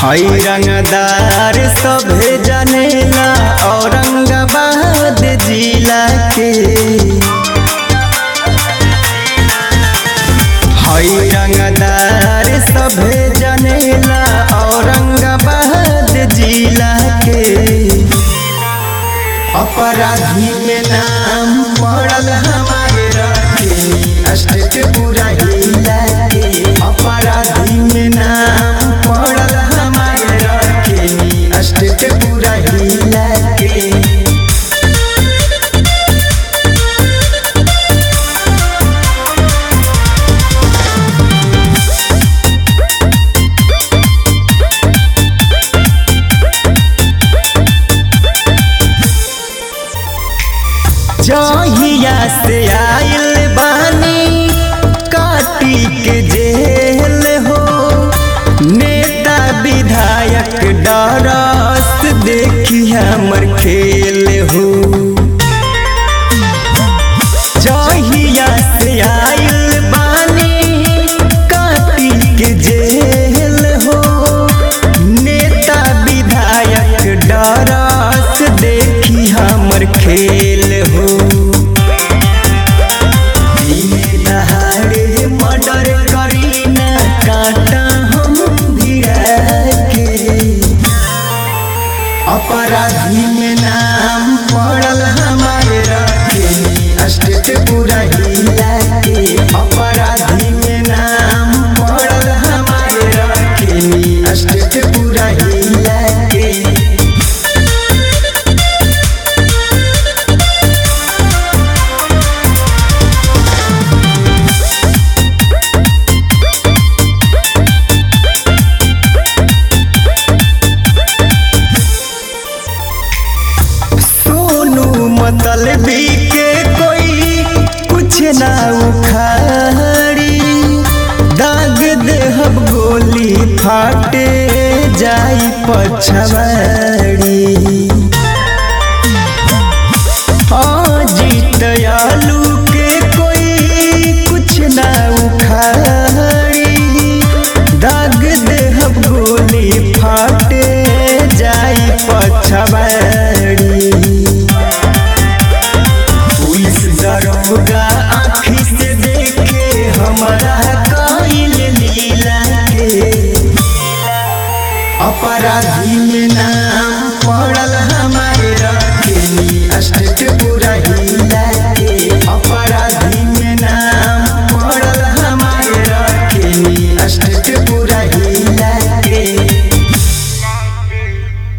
हई रंगदार सभे जानेला औरंगाबाद जिला के हई रंगदार सभे जानेला औरंगाबाद जिला के अपराधी में नाम पड़ल हमारे रखे स्टेट पूरा हिला के अपराधी में नाम पड़ल हमारे रखे स्टेट पूरा हिला के जहिया से आइल बानी काटी के जेल हो नेता विधायक डरस देखी हमर खेल हो जहिया से आइल बानी काटी के जेल हो नेता विधायक डरस देखी हमर खेल हो दिने दहाड़े मर्डर करी ना कांटा हम भिड़ा के अपराधी में नाम पड़ल हमारे रखे स्टेट पूरा हिला के अपराधी में नाम पड़ल हमारे रखे स्टेट पूरा हिला के सोनू मतलबी के कोई कुछ ना उखाड़ी दाग देहब गोली फाटे जाई पछवाड़ी अजीत आलू के कोई कुछ ना उखाड़ी दाग देहब गोली फाटे जाई पछवाड़ी पुलिस दरोगा आँखी से देखे हमारा कइल लीला के अपराधी में नाम पड़ल हम